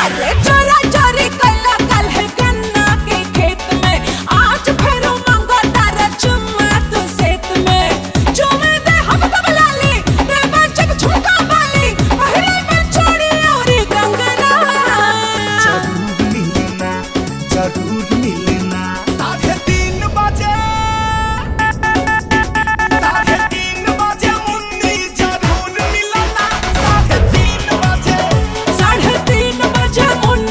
अरे चोरा चोरी कैला कल है गन्ना के खेत में आज फेरो मांगो तारा चुम्मा तू सेत में चुमे दे हम तब लाली रे बचक झुमका बाली पहले में छोड़ी और कंगना जरूर मिलना जरूर मिलना साढ़े तीन बजे साढ़े तीन बजे मुन्नी जरूर मिलना साढ़े तीन बजे साढ़े तीन बजे मुन्नी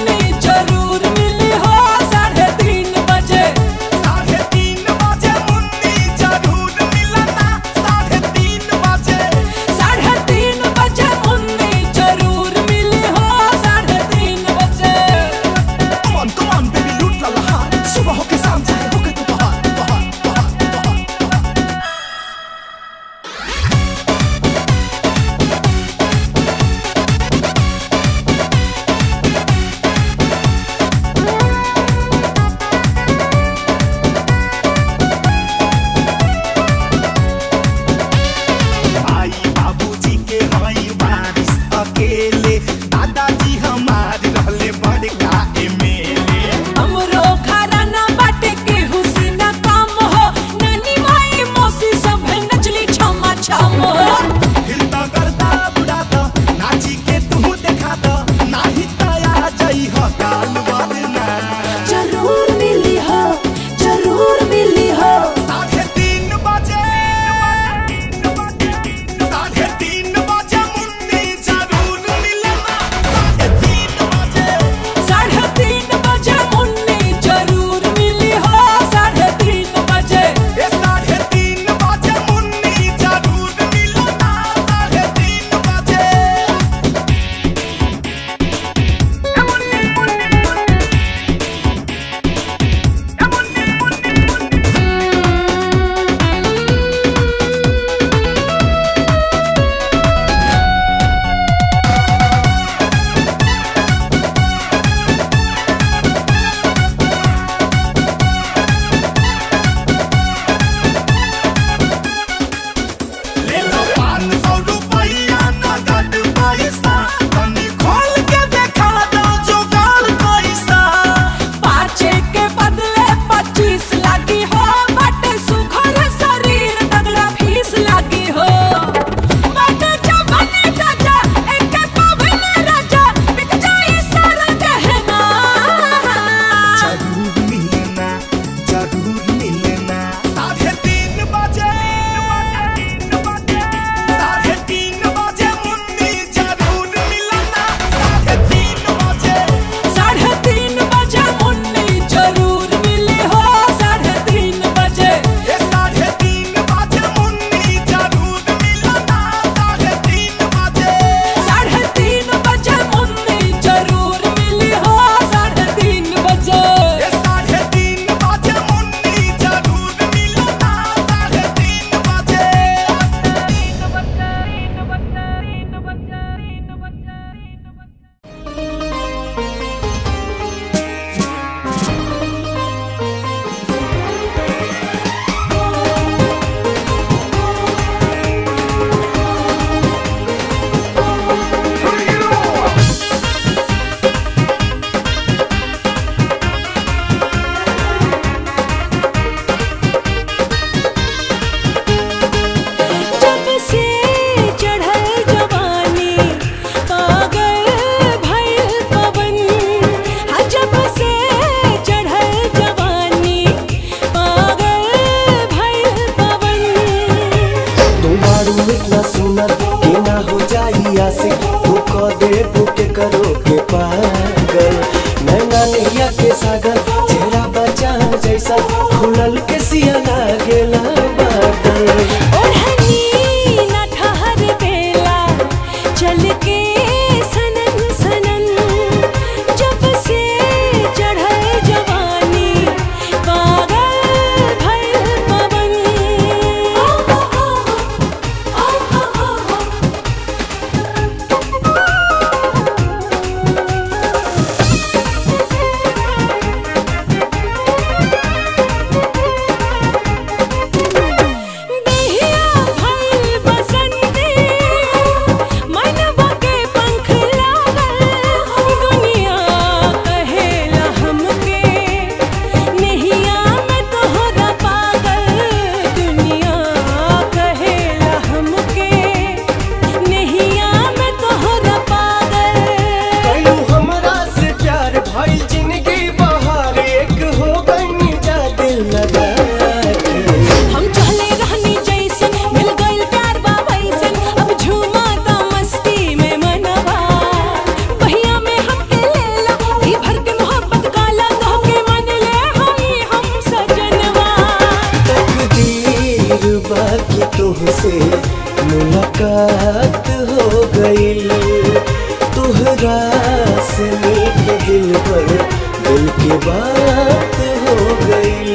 हमनी के दिल पर दिल की बात हो गई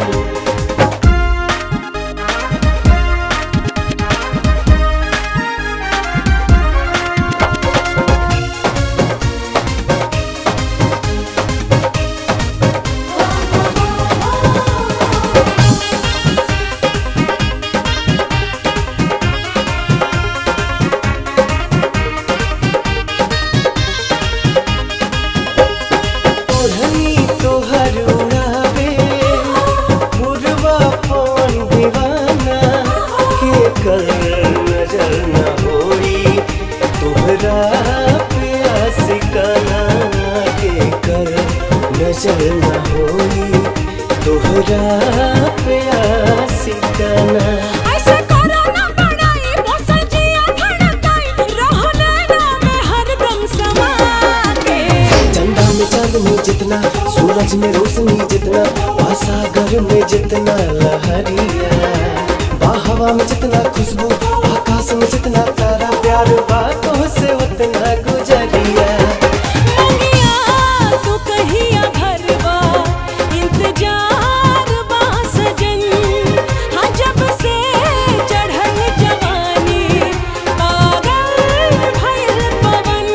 ओढ़नी तोहर उड़ावे मुरवा पवन दीवाना के कर नजर न होई तोहरा पे आशिकाना के कर नजर न होई तोहरा पे आशिकाना ऐसे करो ना बड़ाई मौसम जिया धड़काई रहो नैना में हरदम समा के चंदा में चांदनी जितना सूरज में रोशनी जितना सागर में जितना लहरिया बाहवा में जितना खुशबू आकाश में जितना तारा प्यार बातों से उतना गुजरिया मंगिया तू कहिया भरवा इंतजार बा सजन हाँ जब से चढ़ल जवानी पागल भइल पवन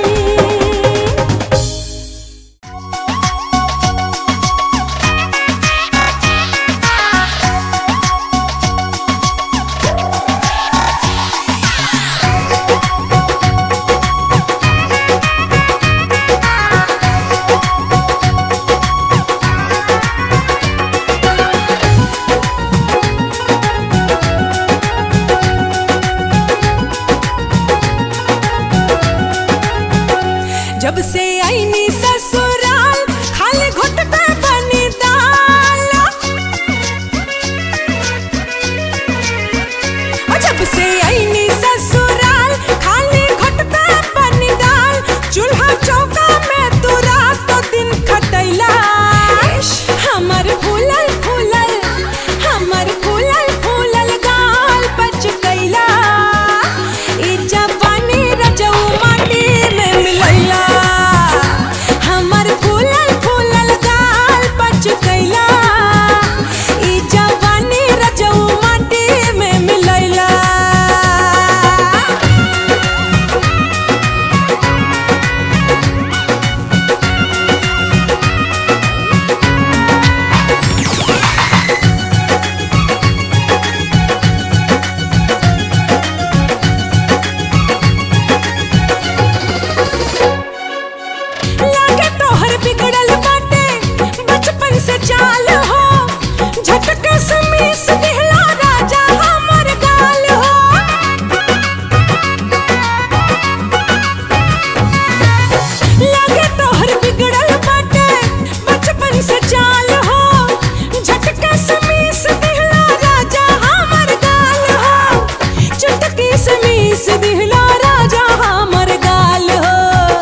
जब से आईनी ससुराल खाली घुट पे बनी दाल और जब से आईनी ससुराल खाली घुट पे बनी दाल चूल्हा चौका में तू रात तो दिन खटैला हमर फूलल फूलल हमर फूलल फूलल गाल बच गईला ई जवानी रजऊ माटी में मिलैला हमर फूलल फूलल गाल बच गईला ई जवानी रजऊ माटी में मिलैला लागे तोहर बिगड़ल बाटे बचपन से चाल हो झटके से मीस दिहला राजा हमर गाल हो लागे तोहर बिगड़ल बाटे बचपन से चाल हो झटके से मीस दिहला राजा हमर गाल हो चटके से मीस दिहला राजा हमर गाल हो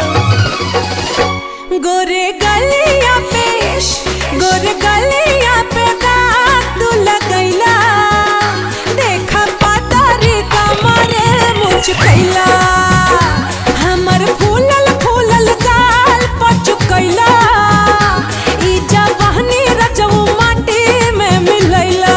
गोरे गलिया पे गोरे गलिया पे दाग तू लगैला देखा पातारी कमरे मुझ कैला हमर फूलल फूलल गाल पचुकैला ई जवानी रजऊ माटी में मिलैला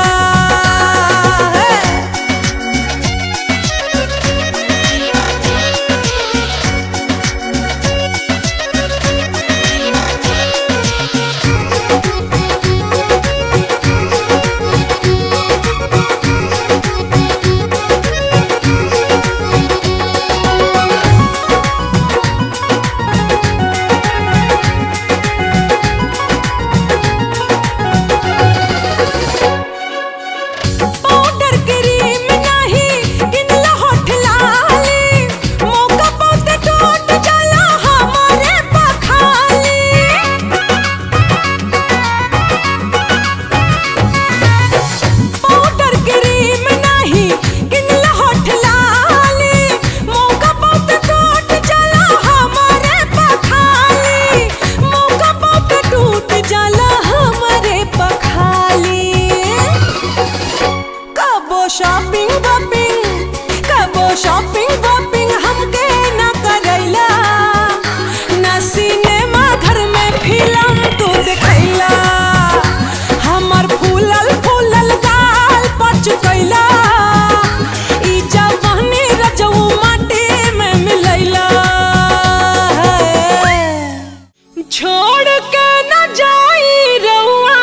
छोड़ के न जाई रउआ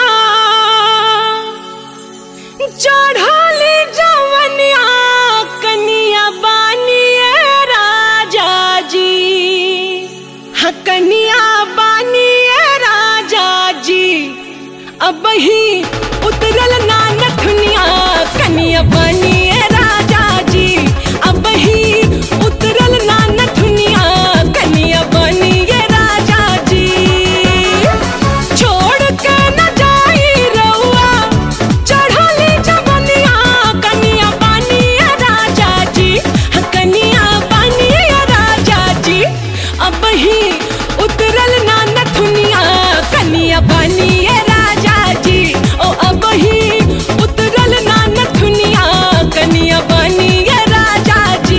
चढ़ली जवनिया कनिया बानिए राजा जी हाँ कनिया बानिए राजा जी अब ही उतरल ना नथुनिया कनिया बानिए राजा जी अब ही उतरल ना नथुनिया कनिया बानिए राजा जी छोड़ के न जाई रउआ चढ़ली जवनिया कनिया बानिए राजा जी हाँ कनिया बानिए राजा जी अब ही उतरल ना नथुनिया कनिया बानिए राजा जी ओ अब ही उतरल ना नथुनिया कनिया बानिए राजा जी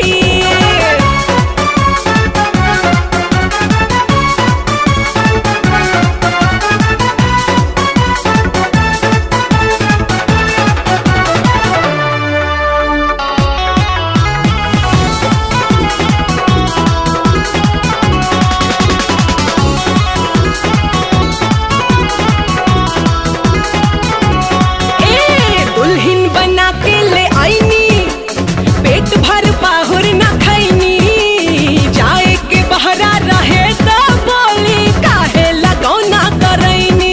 ए दुल्हन बना के ले आईनी पेट भर पाहुर न खैनी जाए के बहरा रहे तो बोली काहे लगौना करैनी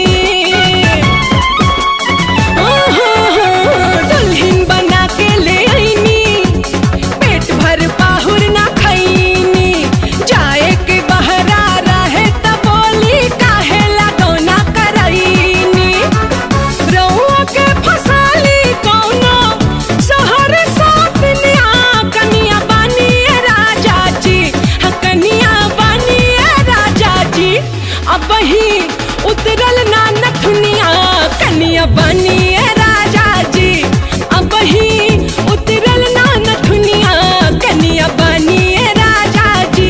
ओहो, दुल्हन बना के ले आईनी पेट भर पाहुर न खैनी जाए के बहरा रहे तो बोली काहे लगौना करैनी रउआ के फसाली कौनो शहर सातनिया कनिया बानिए राजा जी हाँ कनिया बानिए राजा जी अब ही उतरल ना नथुनिया कनिया बानिए राजा जी अब ही उतरल ना नथुनिया कनिया बानिए राजा जी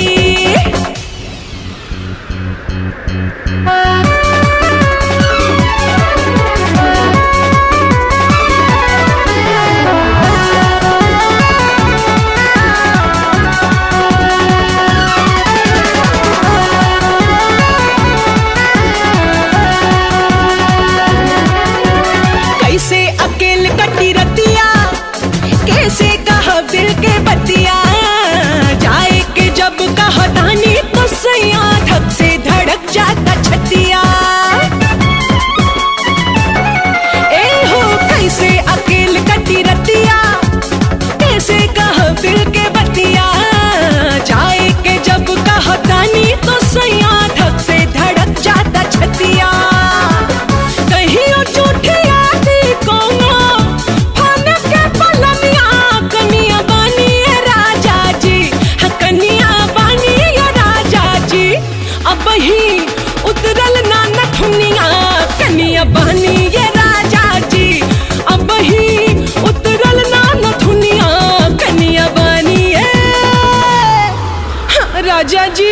कैसे अकेल कटी रतिया कैसे कह दिल के बतिया जाए के जब कह दानी तो सैया धक से धड़क जाता छतिया ए हो कैसे अकेल कटी रतिया कैसे कह दिल के बतिया जाए के जब कह दानी तो सैया धक से धड़क जाता छतिया कहियो झूठी आदि कोनो फन के पलनिया कनिया बानिए राजा जी हाँ कनिया बानिए राजा जी अब ही उतरल ना नथुनिया कनिया बानिए राजा जी अब ही उतरल ना नथुनिया कनिया बानिए हाँ, राजा जी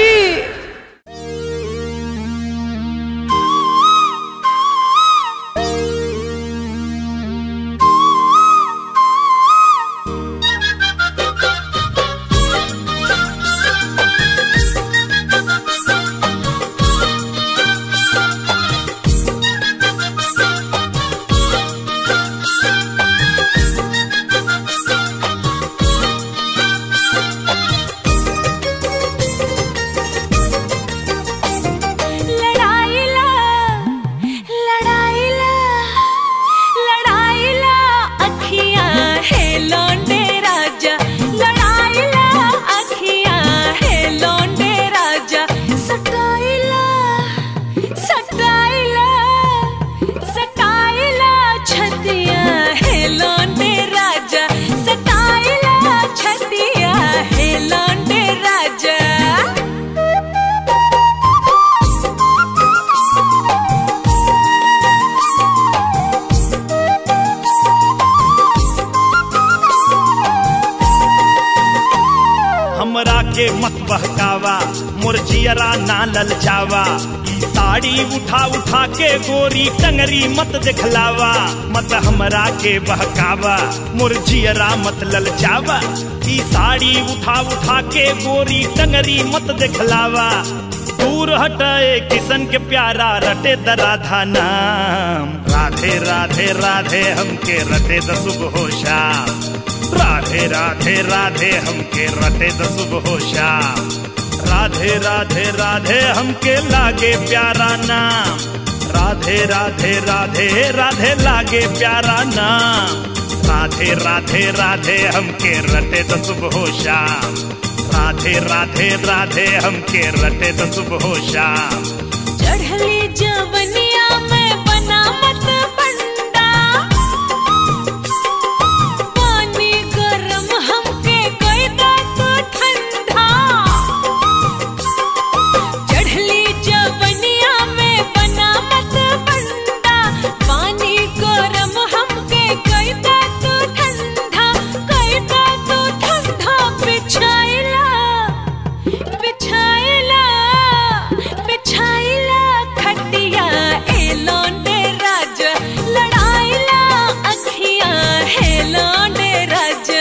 के मत बहकावा मोर जियरा ना ललचावा ई साड़ी उठा उठा के गोरी टंगरी मत दिखलावा मत हमरा के बहकावा मोर जियरा मत ललचावा ई साड़ी उठा उठा के गोरी टंगरी मत दिखलावा दूर हटाए किसन के प्यारा रटे द राधा नाम राधे राधे राधे हमके रटे द सुबह हो शाम राधे राधे राधे हमके रटे द सुबह हो शाम राधे राधे राधे हमके लागे प्यारा नाम राधे राधे राधे राधे लागे प्यारा नाम राधे राधे राधे हमके रटे द सुबह हो शाम राधे राधे राधे हमके रटे द सुबह हो शाम चढ़ली जवनिया में बना मत बंदा पानी गरम हमके कोई तो ठंडा चढ़ली जवनिया में बना मत बंदा पानी गरम हमके कोई तो ठंडा कोई तो ठंडा बिछाइला बिछाइला बिछाइला खटिया ए लौंडे राजा लड़ाइला अखियां है लौंडे राजा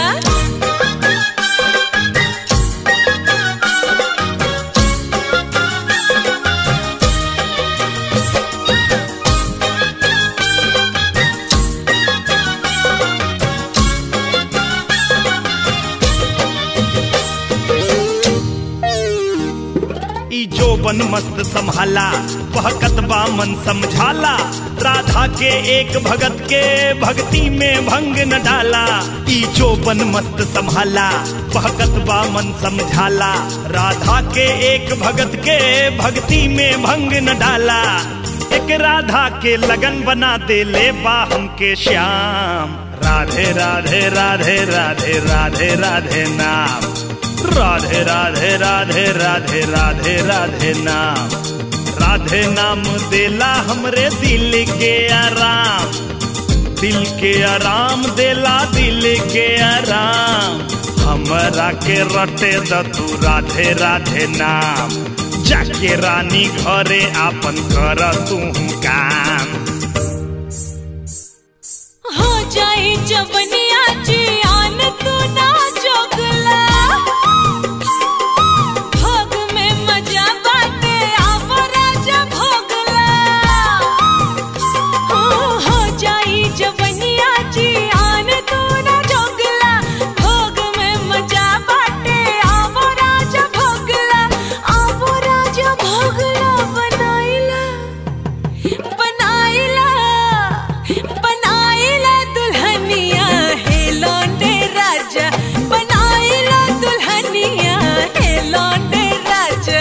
ई जोबन मस्त संभाला बहकत बा मन समझाला राधा के एक भगत के भक्ति में भंग न डाला ई जोबन मस्त संभाला बहकत बा मन समझाला राधा के एक भगत के भक्ति में भंग न डाला एक राधा के लगन बना दे ले बा हमके श्याम राधे राधे राधे राधे राधे राधे नाम राधे राधे राधे राधे राधे राधे नाम राधे नाम देला हमरे दिल के आराम दिल के आराम देला दिल के आराम हमरा के रटे द तू राधे राधे नाम जाके रानी घरे आपन कर तू काम हो जाई जवनिया जियान तू ना जोगला भोग में मजा बाटे आव राजा भोगला हो हो जाई जवनिया जियान तू ना जोगला भोग में मजा बाटे आव राजा भोगला आव राजा भोगला बनाइला बनाइला बनाइला दुल्हनिया हे लौंडे राजा बनाइला दुल्हनिया हे लौंडे राजा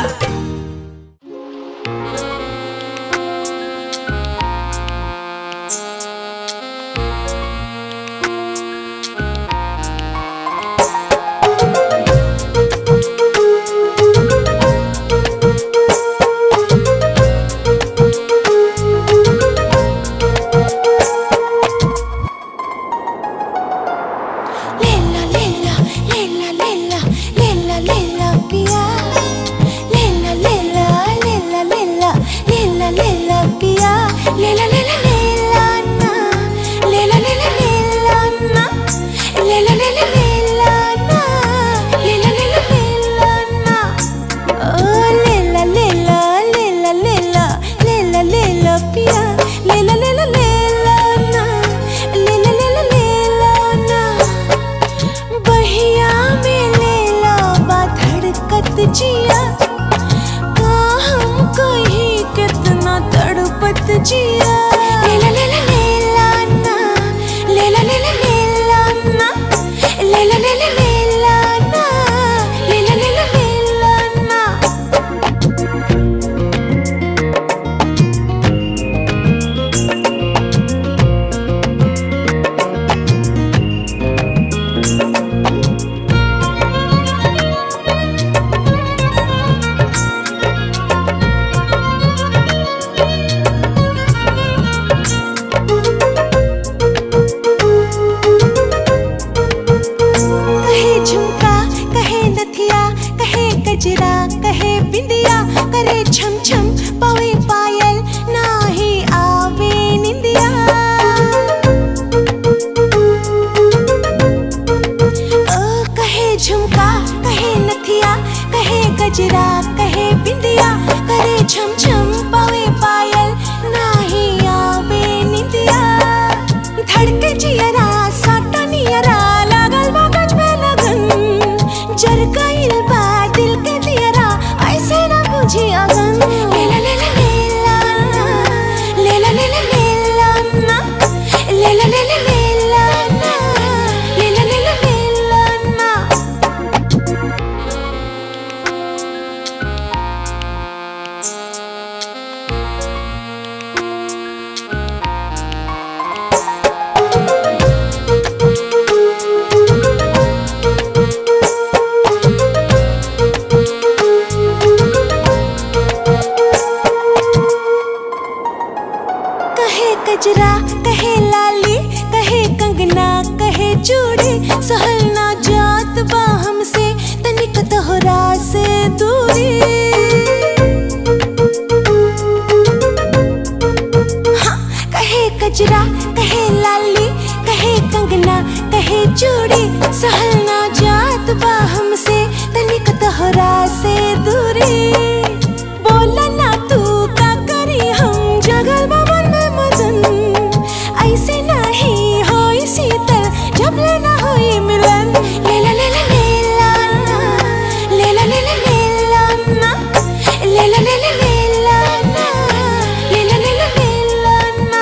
Lela, lela, lela, lela, lela, lela, पिया lela, lela, lela, lela, lela, lela, पिया lela, lela, lela, ना lela, lela, lela, ना lela, lela, lela, ना lela, lela, lela, ना ओ lela, lela, lela, lela, lela, lela, पिया lela, lela, lela, ना lela, lela, lela, ना बहिया में लेला बा धड़कत जिया का हम कहीं कितना तड़पत जिया लेला लेला लेला ना लेला लेला लेला ना लेला लेला लेला ना लेला लेला लेला ना लेला लेला लेला ना लेला लेला लेला ना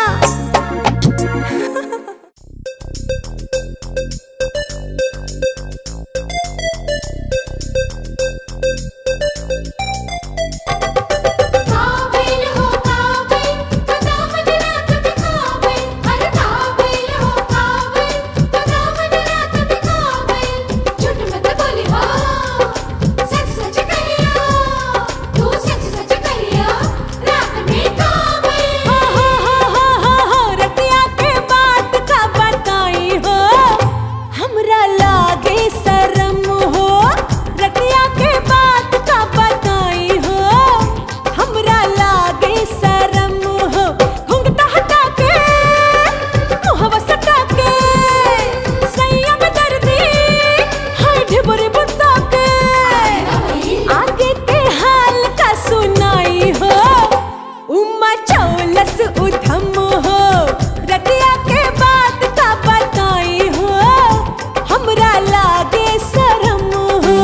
काबिल हो काबिल बता मदरा कभी काबिल अरे काबिल हो काबिल बता मदरा कभी काबिल झूठ मत बोली हो सच सच कहियो तू सच सच कहियो रात में काबिल हो हो हो हो हो हो रतिया के बात का बताई हो हमरा लागे शरम हो रतिया के बात का बताई हो हमरा लागे शरम हो घुंघटा हटा के मुहवा सटा के संयम दर्दी हाय ढिबुरी बुत्ता के आगे के हाल का सुनाई हो उमा चौलस उधम हो रतिया के बात का बताई हो हमरा लागे शरम हो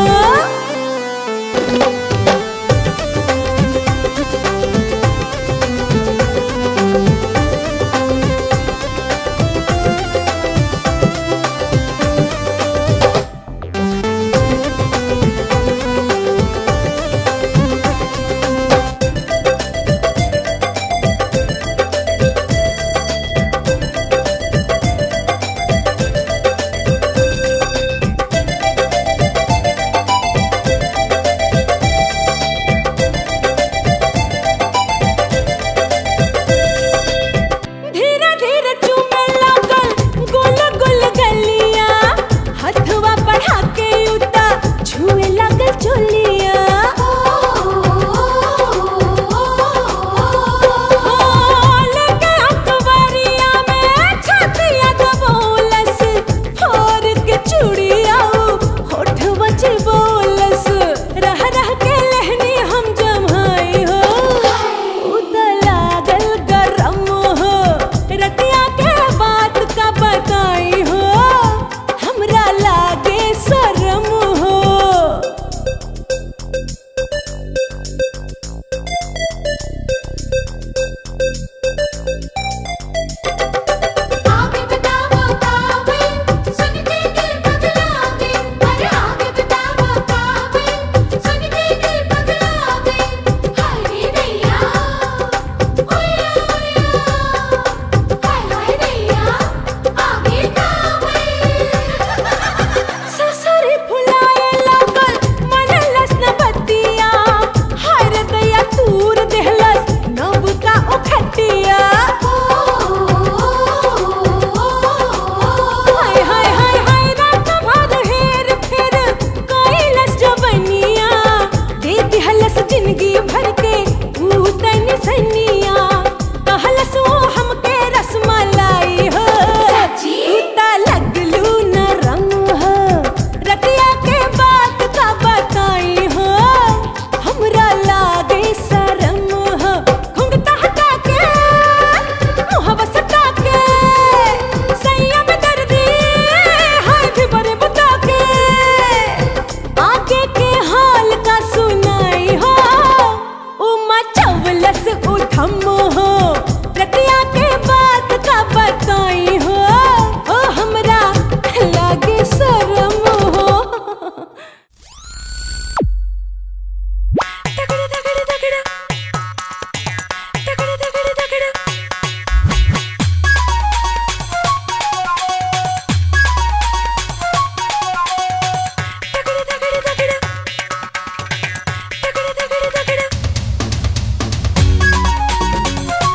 धीरे धीरे चूमे लागल गुल गुल गलिया हथवा बढ़ा के उता छुए लागल चोलिया लेके अखबारिया में छातिया दबोलस फोर के चूड़िया होठवा बोलस रह रह के लहनी हम जमाई हो उता लागल गरम हो रतिया के बात का बताई हो हमरा लागे शरम हो आगे बताओ काबिल सुन के दिल पगला दे अरे आगे बताओ काबिल सुन के दिल पगला दे हाय रे दैया ओया ओया हाय हाय दैया आगे काबिल ससुरी फुलाए लागल मनलस न बतिया हाय रे दैया तूर देहलस नब का उखटिया हाय हाय हाय हाय रात भर हेर फेर कैलस जवनिया दे दिहलस जिंदगी भर के ऊ तन सनिया कहलस वो हमके रसमलाई हो सच्ची? उता लगलू नरम हो रतिया के बात का बताई हो हमरा लागे शरम हो घुंघटा हटा के मुहवा सटा के संयम दर्दी हाय भी बड़े बता के आगे के हाल का सुनाई हो उमा चवलस उठम हो रतिया के बात का बताई हो ओ हमरा लागे शरम हो तगड़ा तगड़ा तगड़ा तगड़ा तगड़ा तगड़ा तगड़ा तगड़ा तगड़ा तगड़ा तगड़ा तगड़ा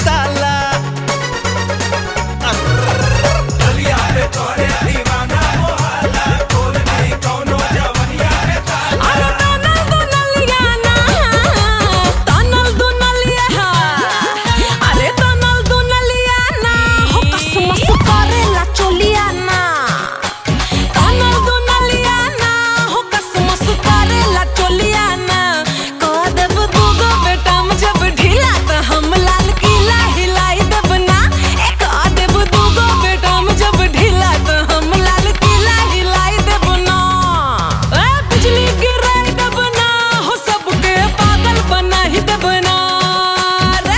ताला अरे तनल दुनलिया ना तनल दुनलिया अरे तनल दुनलिया ना हो कसमस करेला चोलिया ना तनल दुनलिया ना हो कसमस करेला चोलिया ना कह देब दूगो बेटा में जब ढीला त हम लाल किला हिलाई देब ना ए कह देब दूगो बेटा में जब ढीला त हम लाल किला हिलाई देब ना ए बिजली गिराई देब ना हो सबके पागल बना ही देब ना रे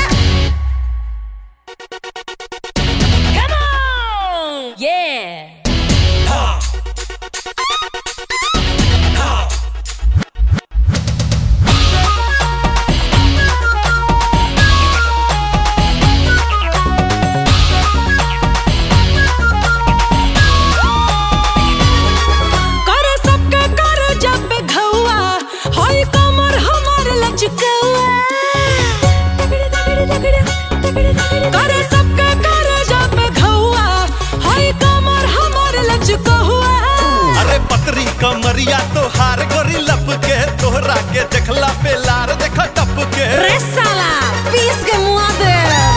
Come on! Yeah! करे सबके करे जब घौआ होई कमर हमर लचकौआ करे सबके करे जब घौआ होई कमर हमर लचकौआ अरे पतरी कमरिया तो हार गोरी लब के तोहरा के देखला पे लार देख टप के रे साला पीस के मुआ दे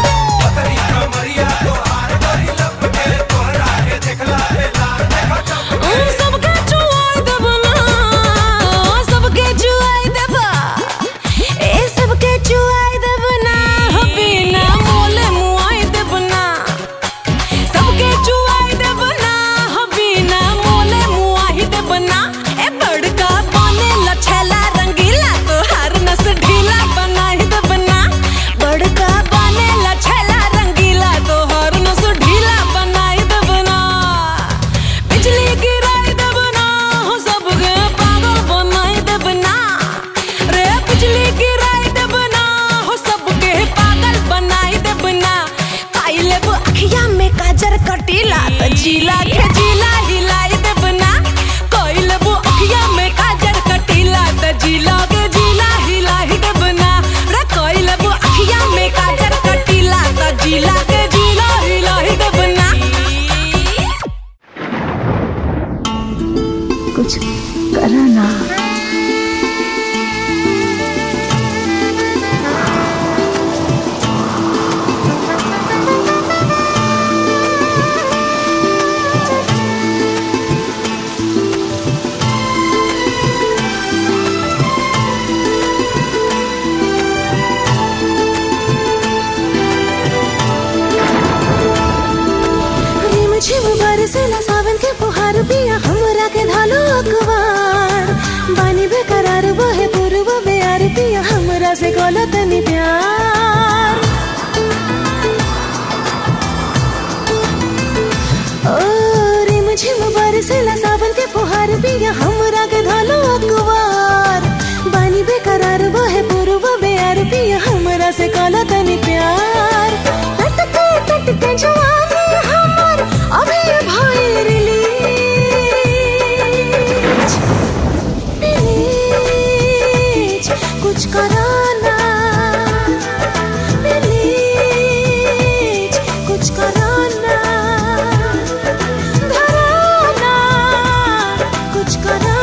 उन सबके जुआई देब ना सबके जुआई देब ए सबके जुआई देब ना हो बिना मोले मुआई देब ना सबके जुआई देब ना हो बिना मोले मुआई देब ना ए बड़का बने लछला रंगीला तोहार नस ढीला बनाई देब ना बड़का बने लछला रंगीला तोहार नस ढीला बनाई देब ना बिजली गिराई देब ना हो सबके पागल बनाई देब ना रे बिजली गिराई देब ना हो सबके पागल बनाई देब ना काई लेब अखिया में काजर कटीला त जिला के जिला हिलाई देब ना काई लेब अखिया में काजर कटीला त जिला के जिला हिलाई देब ना रे काई लेब अखिया में काजर कटीला त जिला के जिला हिलाई देब ना कुछ करा ना रिम झिम बरसेला सावन के फुहार पिया हमरा के धालो अखबार बानी बेकरार बहे पूर्व बेयार पिया हमरा से कोला तनी प्यार ओ रिम झिम बरसेला सावन के फुहार पिया हमरा के धालो अखबार बानी बेकरार बहे पूर्व बेयार पिया हमरा से कोला तनी प्यार टटके टटके जवानी हमर अभी भाई रिलीज प्लीज कुछ कराना प्लीज कुछ कराना धराना कुछ कराना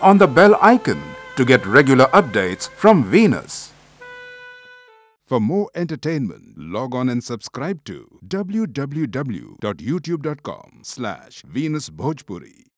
on the bell icon to get regular updates from Venus. For more entertainment, log on and subscribe to www.youtube.com slash Venus Bhojpuri.